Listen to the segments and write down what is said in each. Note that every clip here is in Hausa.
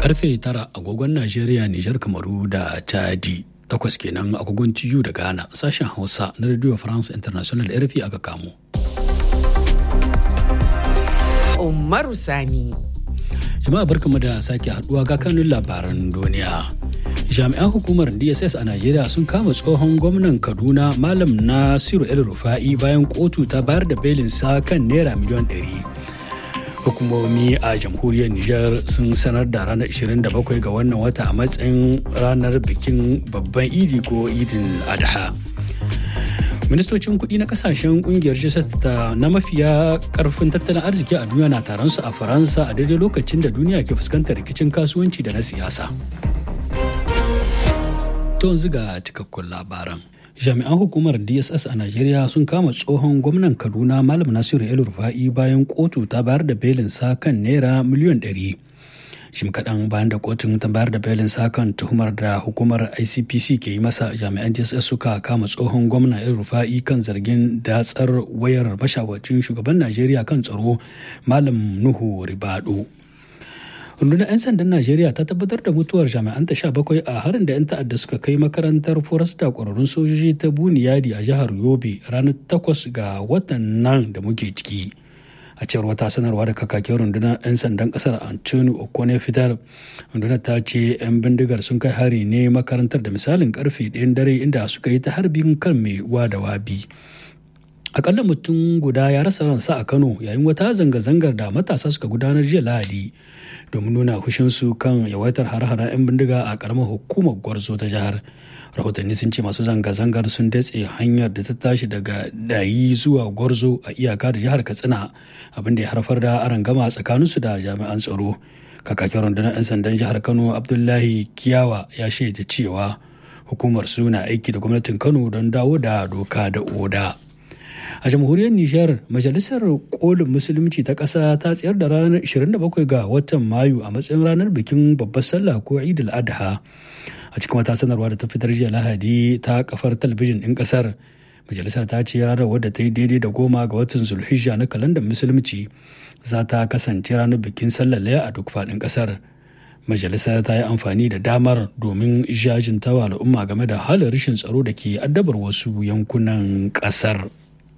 karfe tara agogon najeriya nijar kamaru da chadi takwas kenan agogon tiyu da ghana sashen hausa na radio france international rfi aka kamo umaru sani jama'a barkamu da sake haduwa ga kanun labaran duniya jami'an hukumar dss a najeriya sun kama tsohon gwamnan kaduna malam nasiru el rufa'i bayan kotu ta bayar da belinsa kan naira miliyan 100 hukumomi a jamhuriyar Nijar sun sanar da ranar 27 ga wannan wata a matsayin ranar bikin babban idi ko idin adha ministocin kuɗi na kasashen kungiyar ta na mafiya karfin tattalin arziki a duniya na taron su a faransa a daidai lokacin da duniya ke fuskantar rikicin kasuwanci da na siyasa to yanzu ga cikakkun labaran jami'an hukumar dss a najeriya sun kama tsohon gwamnan kaduna malam nasiru el rufa'i bayan kotu ta bayar da belin sa kan naira miliyan 100 shim kaɗan bayan da kotun ta bayar da belin sa kan tuhumar da hukumar icpc ke yi masa jami'an dss suka kama tsohon gwamna el rufa'i kan zargin datsar wayar mashawarcin shugaban najeriya kan tsaro malam nuhu ribado rundunar 'yan sandan najeriya ta tabbatar da mutuwar jami'an ta sha bakwai a harin da 'yan ta'adda suka kai makarantar forasta kwararrun sojoji ta buniyadi a jihar yobe ranar takwas ga watan nan da muke ciki a cewar wata sanarwa da kakakin rundunar 'yan sandan kasar antoni okone fitar rundunar ta ce 'yan bindigar sun kai hari ne makarantar da misalin karfe ɗayan dare inda suka yi ta harbin kan mai wa da wabi akalla mutum guda ya rasa ransa a kano yayin wata zanga-zangar da matasa suka gudanar jiya lahadi domin nuna hushinsu kan yawaitar har-haren 'yan bindiga a karamar hukumar gwarzo ta jihar rahotanni sun ce masu zanga-zangar sun datse hanyar da ta tashi daga dayi zuwa gwarzo a iyaka da jihar katsina abinda ya haifar da arangama tsakaninsu da jami'an tsaro kakakin rundunar 'yan sandan jihar kano abdullahi kiyawa ya shaida cewa hukumar su na aiki da gwamnatin kano don dawo da doka da oda a jamhuriyar nijar majalisar kolin musulunci ta ƙasa ta tsayar da ranar 27 ga watan mayu a matsayin ranar bikin babbar sallah ko eid al-adha a cikin wata sanarwa da ta fitar jiya lahadi ta kafar talabijin ɗin ƙasar majalisar ta ce ranar wadda ta yi daidai da goma ga watan zulhijja na kalandar musulunci za ta kasance ranar bikin sallar laya a duk faɗin ƙasar majalisar ta yi amfani da damar domin jajintawa al'umma game da halin rashin tsaro da ke addabar wasu yankunan ƙasar.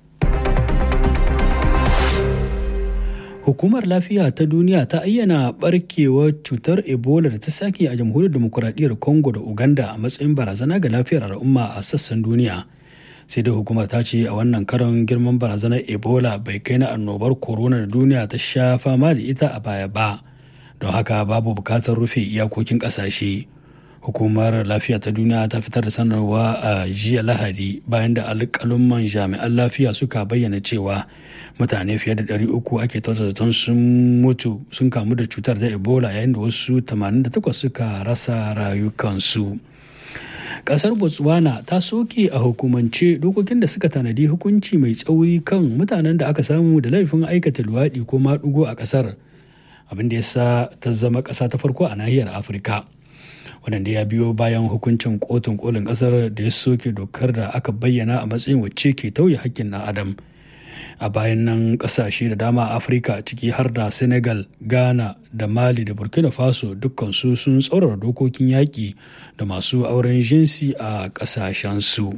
Hukumar Lafiya ta Duniya ta ayyana barkewar cutar Ebola da ta sake a jamhuriyar demokuraɗiyyar Congo da Uganda a matsayin barazana ga lafiyar al'umma a sassan duniya. Sai dai hukumar ta ce a wannan karon girman barazanar Ebola bai kai na annobar corona da duniya ta sha fama da ita a baya ba. Don haka babu bukatar rufe iyakokin ƙasashe. hukumar lafiya ta duniya ta fitar da sanarwa a jiya lahadi bayan da alƙalumman jami'an lafiya suka bayyana cewa mutane fiye da 300 ake zaton sun mutu sun kamu da cutar da ebola yayin da wasu 88 suka rasa rayukansu kasar botswana ta soke a hukumance dokokin da suka tanadi hukunci mai tsauri kan mutanen da aka samu da laifin aikata luwaɗi ko maɗugo a ƙasar abin da ya sa ta zama ƙasa ta farko a nahiyar afirka wadanda ya biyo bayan hukuncin kotun kolin kasar da ya soke dokar da aka bayyana a matsayin wacce ke tauye hakkin na adam a bayan nan kasashe da dama a afirka ciki har da senegal ghana da mali da burkina faso dukkansu sun tsaurara dokokin yaƙi da masu auren jinsi a ƙasashensu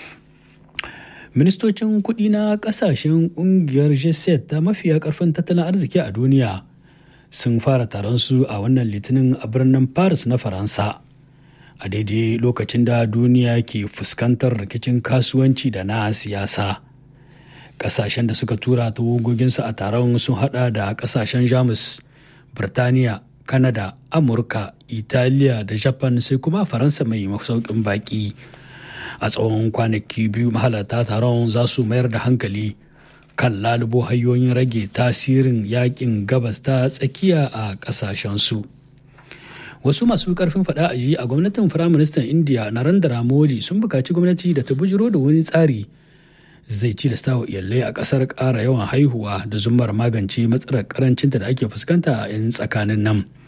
ministocin kuɗi na ƙasashen ƙungiyar g ta mafiya ƙarfin tattalin arziki a duniya sun fara taron su a wannan litinin a birnin paris na faransa a daidai lokacin da duniya ke fuskantar rikicin kasuwanci da na siyasa kasashen da suka tura tawagoginsu a taron sun hada da kasashen jamus birtaniya kanada amurka italiya da japan sai kuma faransa mai masaukin baki a tsawon kwanaki biyu mahalarta taron za su mayar da hankali kan lalubo hanyoyin rage tasirin yakin gabas ta tsakiya a kasashensu wasu masu karfin fada a ji a gwamnatin firaministan indiya narendra modi sun bukaci gwamnati da ta bujiro da wani tsari zai ci da stawa iyalai a kasar ƙara yawan haihuwa da zumar magance matsalar karancinta da ake fuskanta a 'yan tsakanin nan